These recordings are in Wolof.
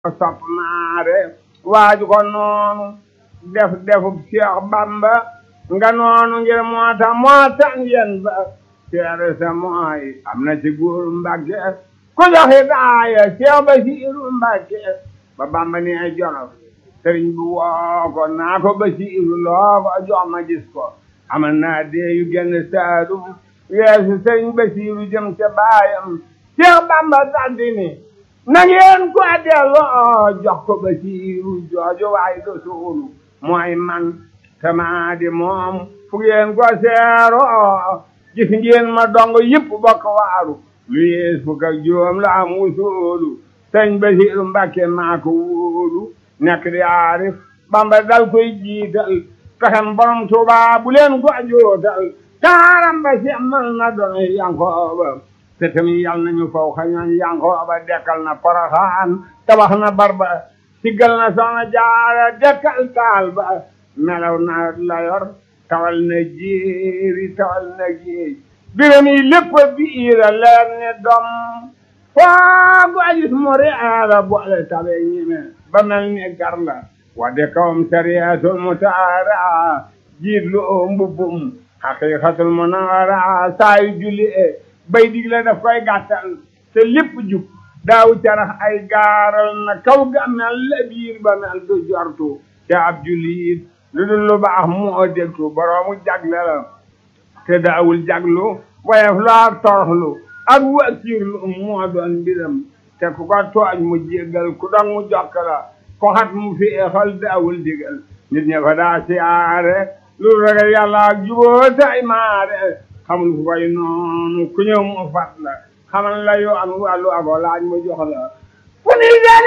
sopp maare waaju ko noonu def defub Cheikh Bamba nga noonu ngir moo tax moo tax ngeen ba seere sa mooy am na ci góor Mbàkke ku joxe daaya Cheikh Basiiru Mbàkke ba Bamba ni ay jolof sëriñ bu woo ko naa ko Basiiru loo ko jox ma gis ko amal naa dee yu genn saalum weesu sëriñ Basiiru jëm ca baayam Cheikh Bamba daldi ni na ngeen ko delloo jox ko Basiiru jooju waay do suulu mooy man tamaa di moom fu ngeen ko seeroo gis ngeen ma dong yëpp bokk waaru lu yees fukk ak juróom la am wusoolu sëñ Basiiru Mbàkke maa ko wóolu nekk di aarif Bamba dal koy jiital pexem borom Tuubaa bu leen ko jootal taaram ba semmal na doon Yankooba te tamit yal nañu faw xañoon Yankooba dekkal na Poroxaan tabax na barba siggal na Soxna Jaara dekkal taal ba melaw na la yor tawal na jéeri tawal na géej biram yi lépp biira leer ne dom foogu ajis mu reera boole tabe ñime ba mel ni gar la wadde kawam sariyatul mutaara jiit lu oo mbubbum haqiqatul munawara saayu julli e bay digle daf koy gàttal te lépp jub daaw carax ay gaaral na kaw ga mel la biir ba mel du jortu te ab jullit lu dul lu baax moo dégtu boroomu jagle la te daawul jaglu woyof lu ak toroxlu ak wakiirlu moo doon mbiram te ku ko tooñ mu jéggal ku dong mu jokk la ko xat mu féexal daawul digal nit ña fa daa siyaare lu ragal yàlla ak juboo tay maare xamul fu koy noonu ku ñëw mu fat la xamal la yoo am wàllu ako laaj mu jox la fu ni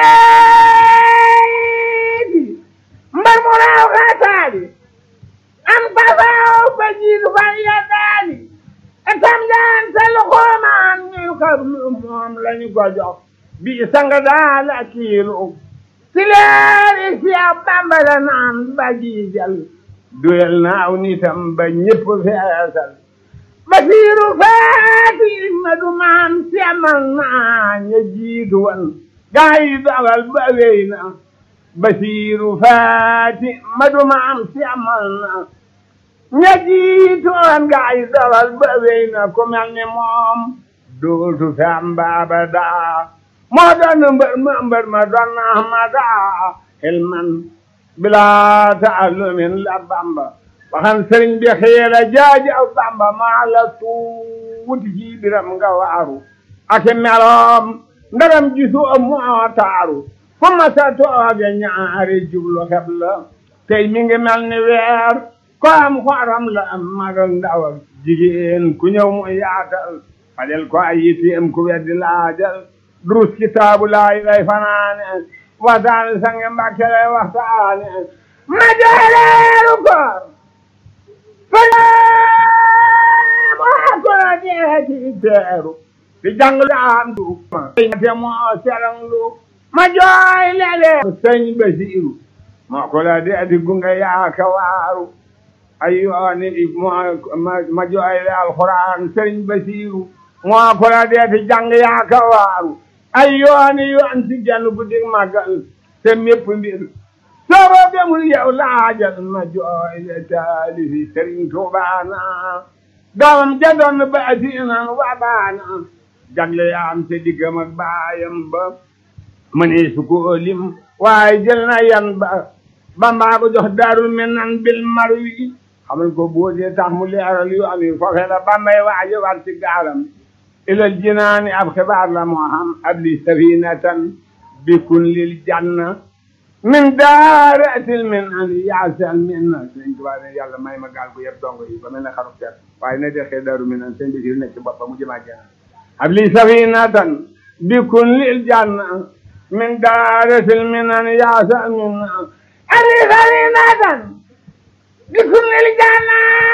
jaleeti mbar mu raaw xaataali am pasaaw ba jiitu fan yeddaali etam jaan sa luxoomaan ñu xablu moom lañu ko jox bi sanga daal a kiilu si leeri si a Bamba la naan ba jiijal duyal naaw nitam ba ñépp feesal Basiiru faati ma du maam semal naa ña jiitu wan gaa yi dogal ba wéy na Basiiru faati ma du maam semal na ña jiitu wan gaa yi dogal ba wéy na ku mel ni moom dootu fi am baaba daa moo doon mbër ma mbër ma doon na ma daa xilman bilaa taallumin la Bamba waxan sëriñ bi xiira jaaji aw Bamba maa la tuuti ci biram nga waaru ak meloom ndaram gisu moo taaru fu ma sa tooge ñaari jublu xeb la tey mi ngi mel ni weer ko am xoram la am magal ndaw ak jigéen ku ñëw mu yaatal fajal ko ay yitteem ku weddi laajal durus kitaabu laay lay fanaane waxtaane sange mbàkke lay waxtaane ma jooleeru koor fala ko deeti teeru di jàng daan du ma te moo seranglu ma jooy lele sëñ Basiiru moo ko la deeti gunge yaaka waaru ay yooni ma jooy le alxuraan sëñ Basiiru moo ko la deeti jàng yaaka waaru ay yooni yoon si genn guddi màggal te mépp mbir soo demul yow laajal ma jooy le taalifi Sëriñ Tuubaana doomam ja doon baasinan wa baana jagle yaam te diggam ak baayam ba mënee su ko lim waaye jël na yan ba Bamba ko jox Daarul Minan bil marwi xamal ko boodee tax mu leeral yu am yi foofe la Bambay waaje war ci gaalam ilal jinaani ab xibaar la moo xam abli safinatan bikun lil janna min daaratil min an yaasal min na sëñ Tuubaa ne yàlla may ma gaal gu yëpp dongo yi ba mel ne xaru seet waaye na dexee daaru min an sëñ Basiru nekk ci bopp ba mu jëmaa jana abli safinatan bikun lil janna min daaratil min an yaasal min na abli safinatan bikun lil janna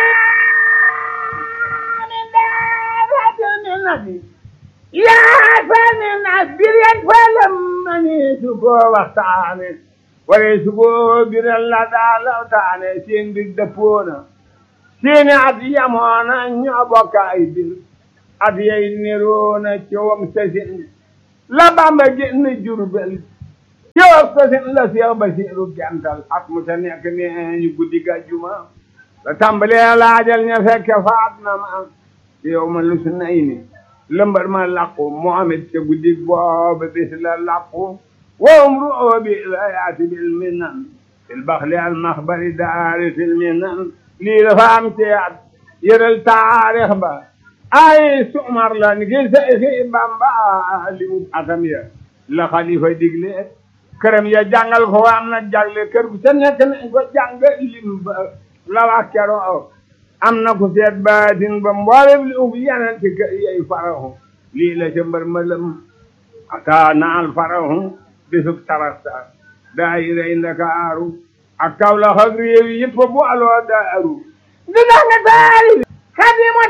min daaratil min na yaasal min na bireen falam mani su ko waxtaane waree su ko biral la daa lawtaane seen bir dëppoona seeni at yamoona ñoo bokk ay bir at yay niroona coowam sasin la Bamba génn Jurbel yow tasin la Seex Basiiru gental at mu ta nekk nee ñu guddi gàjjuma la tàmbalee laajal ña fekke faat na ma yow ma lu su nay ni lëmbar ma làqu Muhammad ca guddi booba bis la làqu wowum ru'oo bi la yaati bil minan fil baxli al maxbari daari fil minan lii dafa am ci at yëral taarix ba ay sumar la ni ki Seyxi Bamba li mu atam ya la xalifa digle këram ya jàngal ko am na jagle kër gu ca nekk nañ ko jàng lim ba la wax keroo am na ku seet baatin ba mboolem li ub yeneen ci kër yey farahu lii la ca mbër mëlëm ata naal farahu bisub tarasta daayirey Ndakaaru ak Kawlax ak réew yi yëpp bu aloo daaru di danga taari xadimu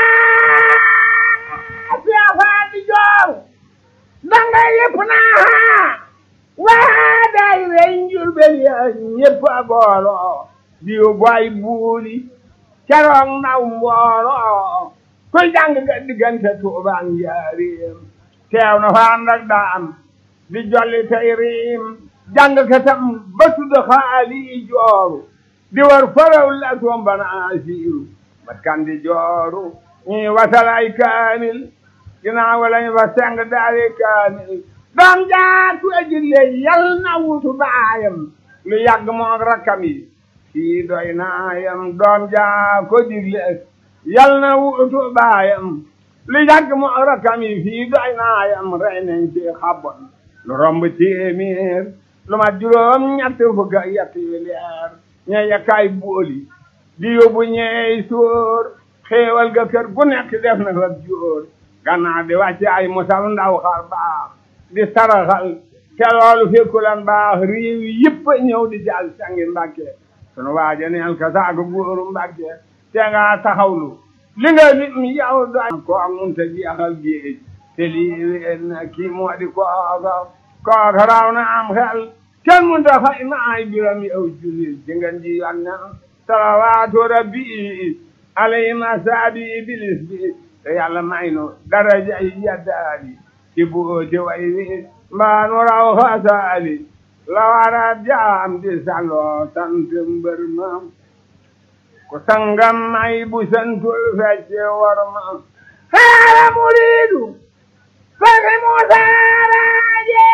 taa siafaa di jooru danga yëpp naa waa daayirey Njurbel ya ñëpp a booloo di boy buuli keroog naw mbooloo kuy jàng ga diggante Tuubaa Njaaréem teew na fa ànd ak daam di jolli tey riim jàng katam ba tudd xaali jooru di war faraw la tombana asiiru bat kan di jooru ñi wasal ay kaamil ginnaaw lañ fa seng daari kaamil doom jaatu ajille yal na wutu baayam lu yàgg moog rakkam yi kii doy naayam doom jaa ko digle yal na wutu baayam lu yàgg moog rakkam yi fii doy naayam rey nañ ci xabon lu romb téeméer lu ma juróom ñett fukk ak yett yu leer ña yakkaay booli di yóbbu ñeey sóor xéewal ga kër gu nekk def na fa jóor gannaaw di wàcce ay musal ndaw xar baax di saraxal te loolu fekkulan baax réew yëpp ñëw di jàll sangi mbàkke sunu waaja neel ka saago góoru mbàkke te nga taxawlu li nga nit mi yow doy ko ak mun ta jeexal géej te lii ween na kii moo di kooka kooka raw na am xel kenn mun ta fay ma ay biram yow jullit ci ngeen ji yoon na salawaatu rabbi alayhi masaabi iblis bi te yàlla may nu daraja yi yaddaali ci booti way wi mbaa nu raw xasaali la wara jaam di salloo sant mbër ma ku sangam may bu santul fecce war ma xaala muriidu fari musaaraaje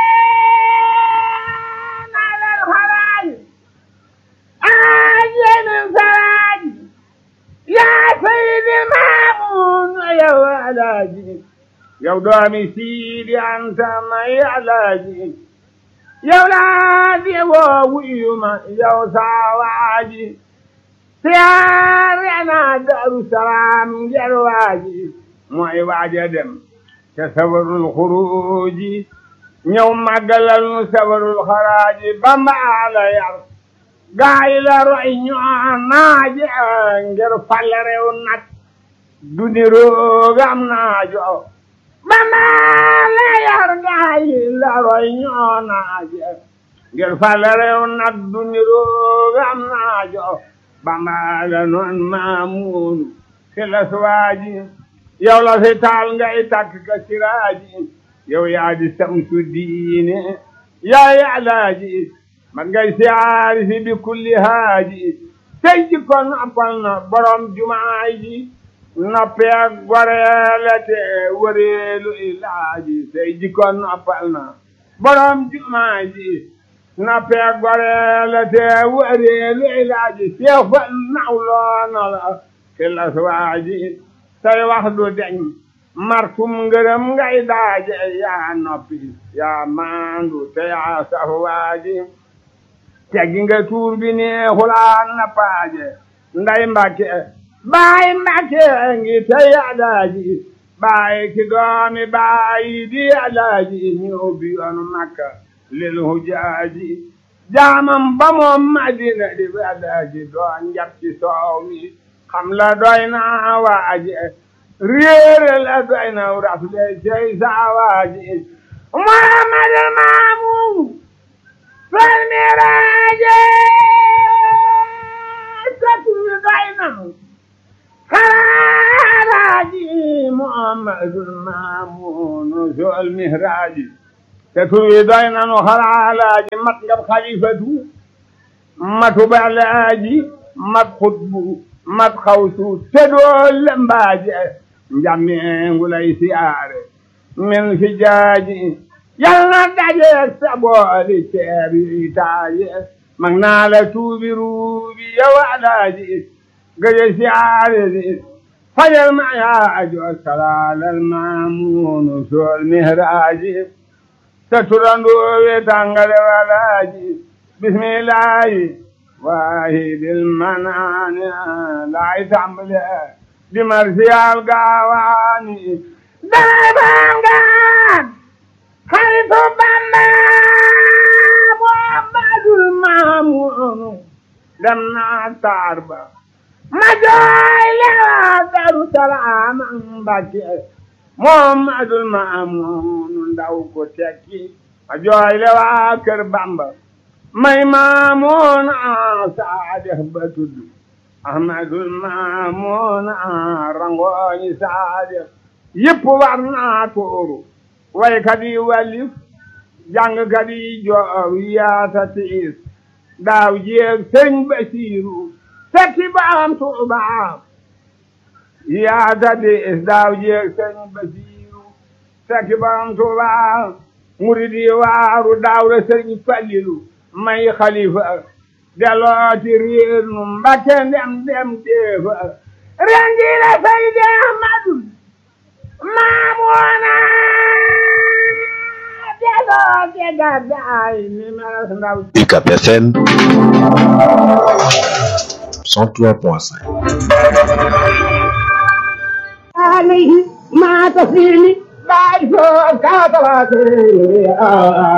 nalal xalaaji aaje min saraaji yaa sayidi maamun yow alaaji yow doomi siidi anta may alaaji yow laa di woo wuyuma yow saawaaji siyaare naa daru salaam ngir waaji mooy waaja dem te sabarul xuruuji ñëw màggalal nu sabarul xaraaji bamba ala yar gaay la roy ñoo naaje ngir fal rew nag du ni roogam naajo bamba la yar gaay la roy ñoo naaje ngir fal rew nag du ni roogam naajo bamba la noon maamuunu si la suwaaji yow la fi taal ngay takk ka siraaji yow yaa di samsu diine yaa yaalaaji man ngay siyaari si bi kulli haaji tey ji kon noppal na borom jumaa ji noppee goreele te wëreelu ilaaji tey ji kon noppal na borom jumaa ji noppee goreele te wëreelu ilaaji seex fa nawloona la fi la suwaaji say wax du deñ martum ngërëm ngay daaje yaa noppi yaa maandu te yaa saf waaji teggi nga tuur bi neexulaan na paaje nday mbàkke baay mbàkke ngi tey alaaji baay ki doomi baay di alaaji ñu ubbi yoonu makka lil hujaaji jaamam ba moom madina di alaaji doon njab ci soow mi xam la doy na waaje réere la doy na rafle cey saa waaji muhammadul maamun fal miraaje satulu doy na xaraaji muhammadul maamun sol mihraaji te tur wi doy nanu xalaalaaji mat ngab xalifatu matu balaaji mat xutbu mat xawsu te doo lembaaje njameengu lay siyaare min fi jaaji yal na dajeeg sa booli ceeb yi taaje mag naa la tuubi ruubi yow alaaji gëje siyaare di fajal ma yaajo salaalal maamuunu sool mihraaji te turandoo we tàngale walaaji bismillaahi waahibil manaani laay tàmbale di marsiyaal gaawaani dana bangaan xaritu Bamba Muhammadul Maamuunu dem naa taar ba ma jooy lewa Daru Salaam Mbàkke Muhammadul Maamuunu ndaw ko tekki ma jooy lewa kër Bamba may Maamuuna Saadix ba tudd Ahmadul Maamuuna rangooñi Saadix yëpp war naa tooru waykat yi wàllif jàngkat yi joor yaata tiis daaw jéeg sëñ Basiiru fekki baam Tuuba yaata tiis daaw jéeg sëñ Basiiru fekki baam Tuuba murid yi waaru daaw la sëñ Fallilu may xalifa delooti réer nu Mbakke ndem dem deefa ren ji la Seydi Ahmadu Maamuuna UCAB FM 103.5 عليه ما تسليني بعد فوق كاتباتي